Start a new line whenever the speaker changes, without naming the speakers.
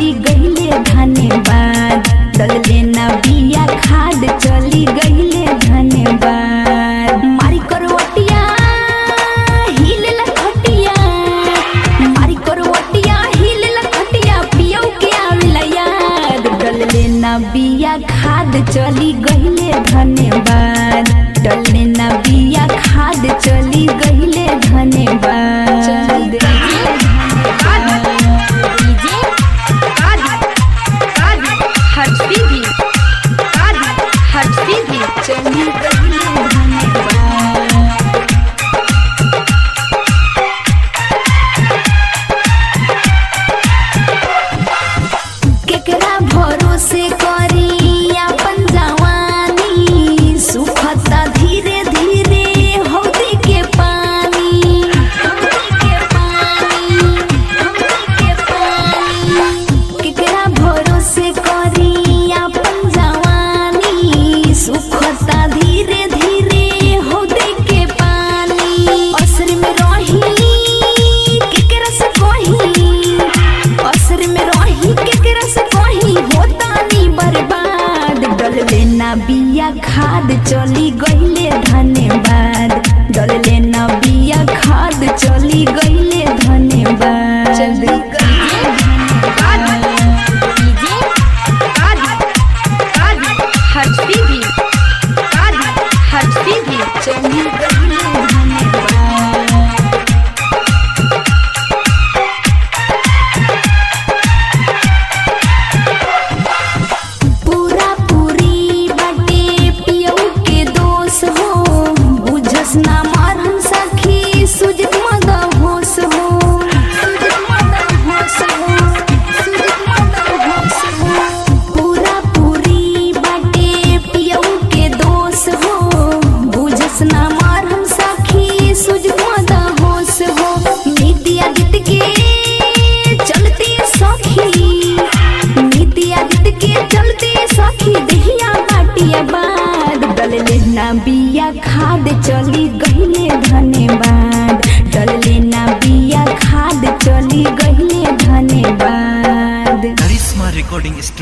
चली गईले धन्यवाद डलले ना बिया खाद चली गईले धन्यवाद मारी करवटिया हिले लखटिया मारी करवटिया हिले लखटिया पियौ के आवेला याद डलले ना बिया खाद चली गईले धन्यवाद डलले ना बिया खाद चली गईले धन्यवाद
डीजे कादी कादी हर्षी भी कादी हर्षी भी
चली गईले धन्यवाद केकरा भरोसे करी अपन जवानी सुखता धीरे धीरे हौदी के पानी हौदी के पानी हौदी के पानी केकरा भरोसे करी अपन जवानी सुखता धीरे धीरे हौदी के पानी असर में रही केकरा से कही असर में रही केकरा से कही होता नी बर्बाद डलले ना बिया खाद चली गईले धन्यवाद डलले ना बिया खाद चली गईले धन्यवाद
चली कादी डीजे कादी कादी हर्षी भी कादी हर्षी भी
चली गईले धन्यवाद पूरा पूरी बाटे पियौ के दोष हो बुझस ना मारन सखी सुजत मद होश हो सुजत मद होश हो सुजत मद होश हो पूरा पूरी बाटे पियौ के दोष हो बुझस ना मारन सखी सुजत मद होश हो नीतिया गीत के चलते सखी नीति आदित्य के चलते सखी दहिया बाटिया बाद डलले ना बिया खाद चली गई